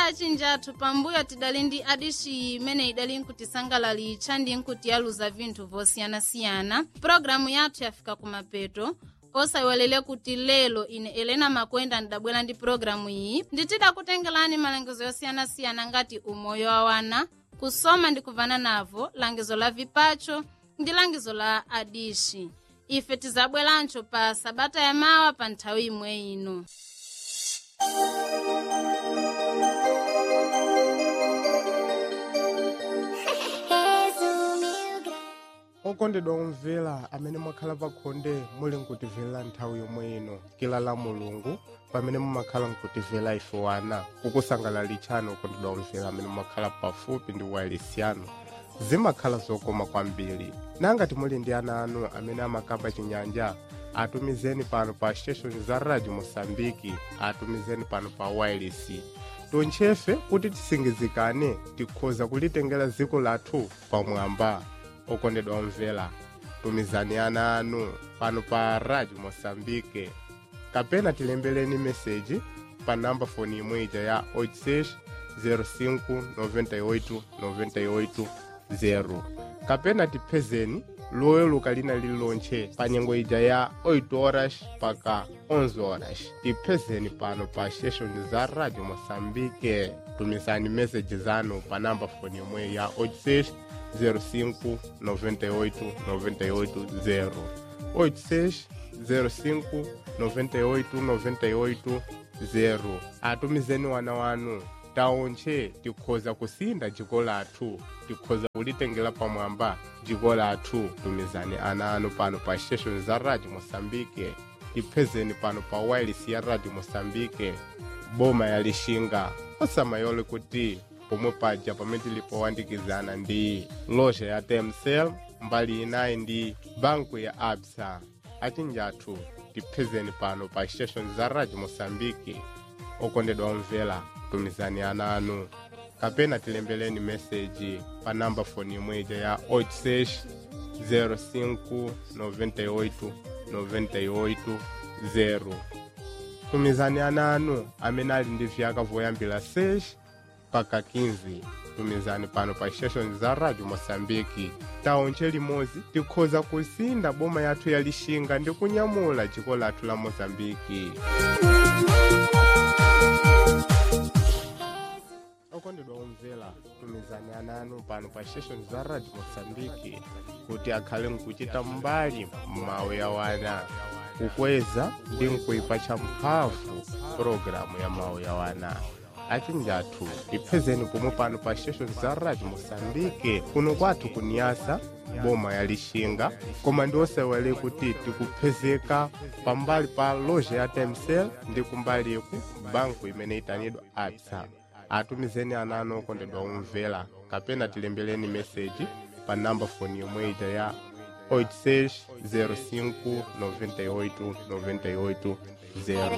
achinjathu pambuyo tidali ndi adishi imene idali nkutisangalalitcha ndi nkutiyaluza vinthu vosiyanasiyana pulogalamu yathu yafika kumapeto osayiwalele kuti lelo ine elena makwenda ndidabwera ndi pulogalamu iyi nditidakutengelani malangizo yosiyanasiyana ngati umoyo wa wana kusoma ndi kuvana navo langizo la vipacho ndi langizo la adishi ife tizabwerancho pa sabata ya mawa pa nthawi imwe ino okondedwa omvera amene mwakhala pakhonde muli nkutimvera nthawi yomwe ino kila la mulungu pamene mumakhala nkutimvera ife wana kukusangalalitsani okondedwa omvera amene mumakhala pafupi ndi wailesiano zimakhala zokoma kwambiri nangati muli ndi ana anu amene amakamba chinyanja atumizeni pano pa station za radio mosambiki atumizeni pano pa wireless tonchefe kuti tisingizikane tikhoza kulitengera dziko lathu pamwamba okondedwa omvera tumizani ana anu pano pa radio mosambike kapena tilembeleni meseji pa namba foni imweja ya 86 05 98 98 0 kapena tipezeni loweluka lina lililonche pa nyengo ija ya 8 horas paka 11 horas tipezeni pano pa station za radio mosambike tumizani meseji zanu pa namba foni imwe ya 86 05 98 98 0 86 05 98 98 0 atumizeni wana wanu taonche tikhoza kusinda dziko lathu tikhoza kulitengera pamwamba dziko lathu tumizani ana anu pano pa station za radio mosambike tipezeni pano pa wireless ya radio mosambike boma ya lixinga osamayole kuti pomwe paja pamene tilipowandikizana ndi loja ya temsel mbali inayi ndi banku ya absa achinjathu tipezeni pano pa station za radio mosambiki okondedwa omvera tumizani ana anu kapena tilembeleni meseji pa namba foni imweja ya 86 05 98 98 0 tumizani ana anu amene ali ndi vyaka voyambira 6 paka 15 tumizani pano pa station za radio mosambiki taonche limodzi tikhoza kusinda boma yathu ya lixinga ndi kunyamula dziko lathu la mozambiki okondedwa omvera tumizani ana anu pano pa station za radio mosambiki kuti akhale nkuchita mbali m'mawu ya wana kukweza ndi nkuipatcha mphamvu pologalamu ya mawu ya wana achinjathu tipezeni pomwe pano pa station za radio mosambike kuno kwathu kuniyasa boma ya lixinga koma ndi osewele kuti tikupezeka pambali pa loja ya temsel ndi kumbaliku banku imene itanidwa absa atumizeni ana anu okondedwa omvera kapena tilembeleni meseji pa namba foni yomwe ija ya 86 05 98 98 0